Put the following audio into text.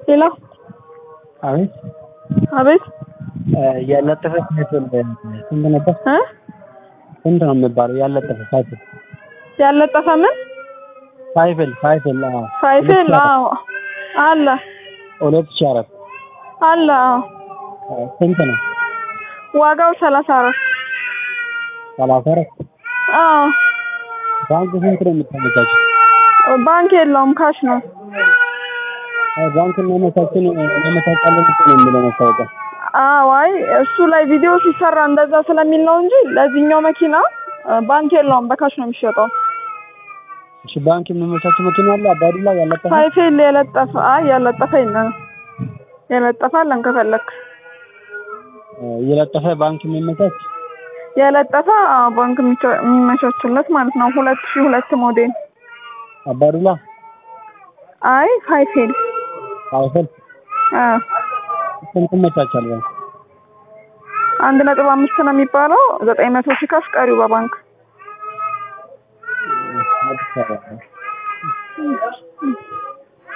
ሌላ አቤት አቤት ያለጠፈ ሳይክል ስንት ነበር? እ ስንት ነው የሚባለው? ያለጠፈ ሳይክል ያለጠፈ ምን ሳይክል ሳይክል አዎ ሳይክል? አዎ አለ ሁለት ሺህ አራት አለ። አዎ አዎ። ስንት ነው? ዋጋው ሰላሳ አራት ሰላሳ አራት አዎ ባንክ ስንት ነው የምታመቻቸው? ባንክ የለውም ካሽ ነው። አይ ባንክ እናመቻችን እናመቻቻለን እኮ ነው የሚለው ማስታወቂያ። አዎ አይ እሱ ላይ ቪዲዮ ሲሰራ እንደዛ ስለሚል ነው እንጂ ለዚህኛው መኪና እ ባንክ የለውም በካሽ ነው የሚሸጠው። እሺ ባንክ የሚመቻቸው መኪና አለ አባዱላ ያለጠፈ ሳይክል የለጠፈ አይ ያለጠፈ የለንም። የለጠፈ አለን ከፈለክ የለጠፈ ባንክ የሚመቻች የለጠፈ አዎ ባንክ የሚቻ- የሚመቻችለት ማለት ነው። ሁለት ሺህ ሁለት ሞዴል አባዱላ አይ ሳይክል ሳይክል አ ስንት ይመቻቻል ባንክ? አንድ ነጥብ አምስት ነው የሚባለው ዘጠኝ መቶ ሺህ ካሽ ቀሪው በባንክ አዲስ አበባ